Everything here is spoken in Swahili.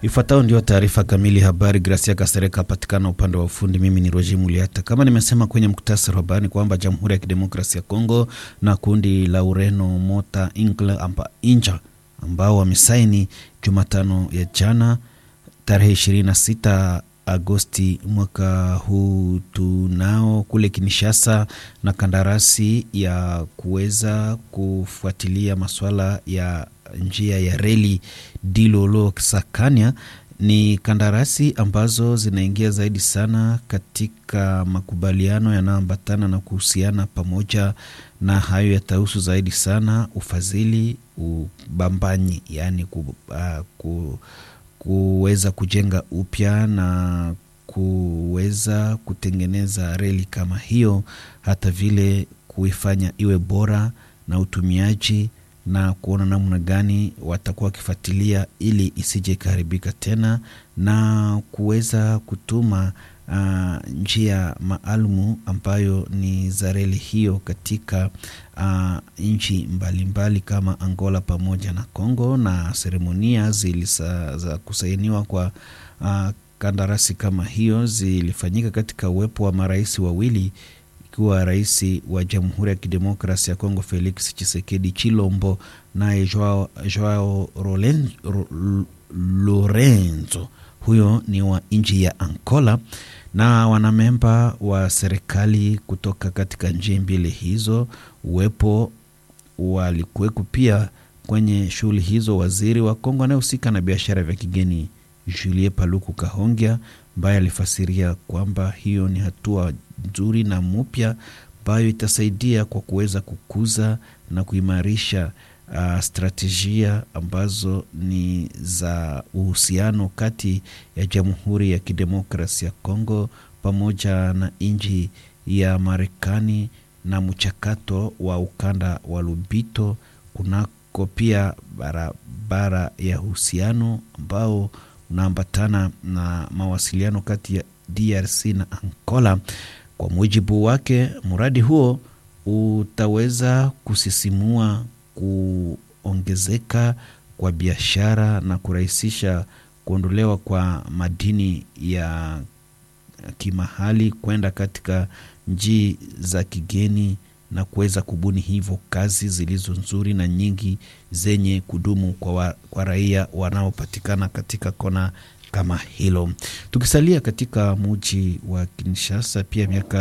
Ifuatayo ndio taarifa kamili habari. Gracia Kasereka apatikana upande wa ufundi. Mimi ni Roji Muliata. Kama nimesema kwenye muktasari wa habari kwamba Jamhuri ya Kidemokrasia ya Kongo na kundi la Ureno Mota Ingle amba Inja ambao wamesaini Jumatano ya jana tarehe 26 Agosti mwaka huu tunao kule Kinshasa na kandarasi ya kuweza kufuatilia masuala ya njia ya reli Dilolo Sakania. Ni kandarasi ambazo zinaingia zaidi sana katika makubaliano yanayoambatana na kuhusiana pamoja na hayo yatahusu zaidi sana ufadhili, ubambanyi, yaani ku, uh, ku kuweza kujenga upya na kuweza kutengeneza reli kama hiyo, hata vile kuifanya iwe bora na utumiaji na kuona namna gani watakuwa wakifuatilia ili isije ikaharibika tena na kuweza kutuma uh, njia maalumu ambayo ni za reli hiyo katika uh, nchi mbalimbali kama Angola pamoja na Congo, na seremonia zilisa, za kusainiwa kwa uh, kandarasi kama hiyo zilifanyika katika uwepo wa marais wawili ikiwa rais wa Jamhuri ya Kidemokrasi ya Kongo Felix Chisekedi Chilombo naye Joao, Joao Lorenzo, huyo ni wa nchi ya Angola, na wanamemba wa serikali kutoka katika nchi mbili hizo. Uwepo walikuweko pia kwenye shughuli hizo waziri wa Kongo anayehusika na biashara vya kigeni Julie Paluku Kahongya ambaye alifasiria kwamba hiyo ni hatua nzuri na mpya ambayo itasaidia kwa kuweza kukuza na kuimarisha uh, stratejia ambazo ni za uhusiano kati ya Jamhuri ya Kidemokrasia ya Kongo pamoja na nchi ya Marekani na mchakato wa ukanda wa Lubito kunako pia barabara ya uhusiano ambao unaambatana na mawasiliano kati ya DRC na Angola. Kwa mujibu wake, mradi huo utaweza kusisimua kuongezeka kwa biashara na kurahisisha kuondolewa kwa madini ya kimahali kwenda katika nchi za kigeni na kuweza kubuni hivyo kazi zilizo nzuri na nyingi zenye kudumu kwa, wa, kwa raia wanaopatikana katika kona kama hilo. Tukisalia katika muji wa Kinshasa, pia miaka